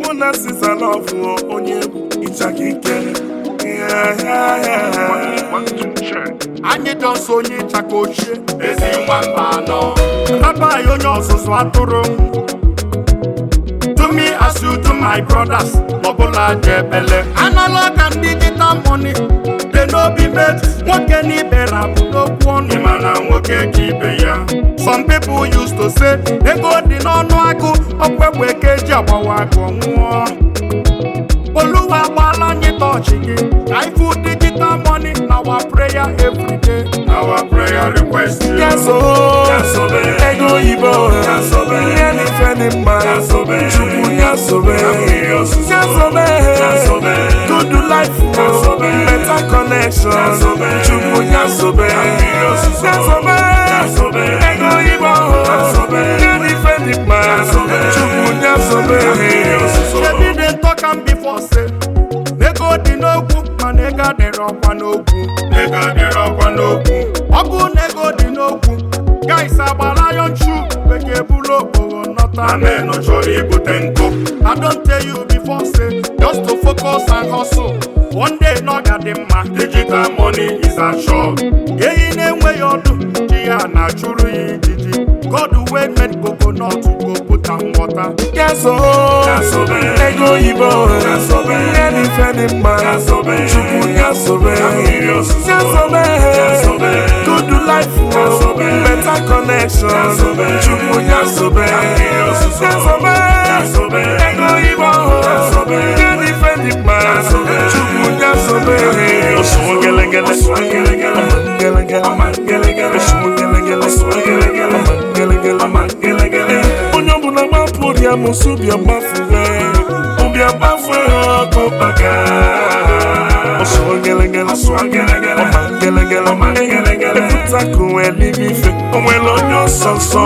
mụ na siza lọvụ onye egwu ịchaka ike Yeah, yeah, yeah. anyị dọsọ onye ịchaka ochie ezi nwamba anọ abaghị onye ọzụzụ atụrụ do me as you do my brothers n'ọbụla dị ebele anala ka m digital money dị n'obi met nwoke na ibe rabụ n'okwu ọnụ Ịma na nwoke ka ibe ya some people used to say ego dị n'ọnụ agụ ọkwekwe ka eji agbawa agụ nwụọ oluwa agbaala anyị tọọchị gị ka ifu digital money na our prayer every day our prayer request you. Yes, oh. Yasobe. ego oyibo Yasobe. ihe n'ife dị mma Yasobe. chukwu yasobe Amiri osuso. yasobe Yasobe. good life Yasobe. better connection Yasobe. chukwu yasobe Amiri osuso. yasobe Yasobe. ego oyibo Yasobe. ihe n'ife dị mma Yasobe. chukwu yasobe Amiri osuso. shebi dey talk am before say ego dị n'okwu mana ego adịrị ọkwa n'okwu Ego adịrị ọkwa n'okwu ọ bụ na ego dị n'okwu guys agbara ya nchu bekee bụrụ okporo nọta Amenụ chọrọ ibute nkụ I don't tell you before say just to focus and hustle one day na ọ ga dị mma digital money is assured ehi na-enweghị ọdụ ji ya na-achụrụ ya ijiji God wey made coconut go put am water yes o Yasobe. ego oyibo Yasobe. ihe n'ife dị mma Yasobe. chukwu yasobe Amiri osuso. yasobe Yasobe. good life Yasobe. better connection Yasobe. chukwu yasobe Amiri osuso. yasobe Yasobe. ego oyibo Yasobe. ihe n'ife dị mma Yasobe. chukwu yasobe Osuo gelegele. Osuo gelegele. gelegele Ọma gelegele. Osuo gelegele Osuo gelegele. Ọma gelegele Ọma gelegele. onye ọbụla gbapụ ụdịa mụsụ bịa gbafue ụbịa gbafue ọkụ baka ọsụọ gelegele Ọsụọ gelegele. ọma gelegele Ọma gelegele. ekwuta ka onwe n'ime ife onwere onye ọsọ nsọ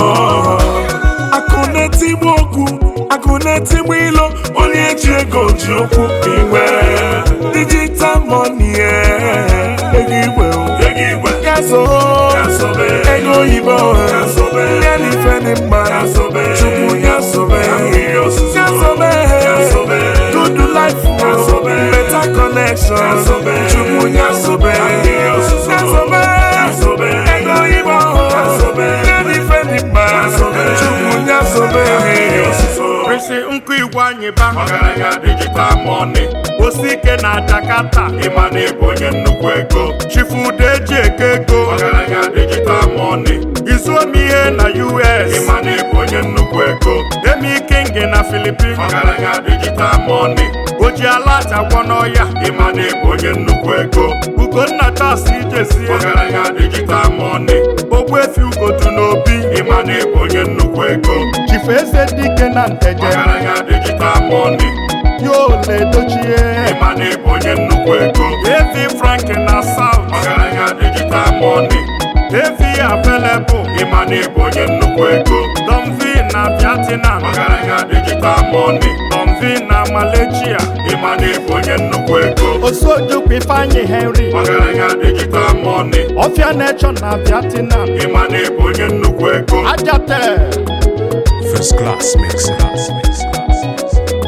akụ na-etigbu okwu akụ na-etigbu ilo onye ji ego ji okwu igwe digital money ego igwe Ego igwe. yazo Yasobe. ego oyibo Yasobe. ihe n'ife dị mma Yasobe. chukwu yasobe Amiri osuso. yasobe Yasobe. good life Yasobe. better connection Yasobe. chukwu yasobe Amiri osuso. yasobe Yasobe. ego oyibo Yasobe. ihe n'ife dị mma Yasobe. chukwu yasobe Amiri osuso. Prịsị nkụ igwe anyị ba Ọgaranya digital money osi ike na Jakarta ịma na ịbụ onye nnukwu ego chifude eji eke ego Ọgaranya digital money izuomi ihe na US ịma na ịbụ onye nnukwu ego Demi King na Philippines Ọgaranya digital money oji ala agwọ n'ọya ịma na ịbụ onye nnukwu ego Ugonna tas ijezie Ọgaranya digital money ogbuefi ugodu n'obi ịma na ịbụ onye nnukwu ego chifu eze dike na nteje Ọgaranya digital money yole dochie ịma na ịbụ onye nnukwu ego evi frank na south Ọgaranya digital money evi available ịma na ịbụ onye nnukwu ego domvi na vietnam Ọgaranya digital money domvi na malaysia ịma na ịbụ onye nnukwu ego osojukwu ifeanyi henry Ọgaranya digital money ọfịa nechọ na vietnam ịma na ịbụ onye nnukwu ego ajate First class mix. Class mix. Class mix.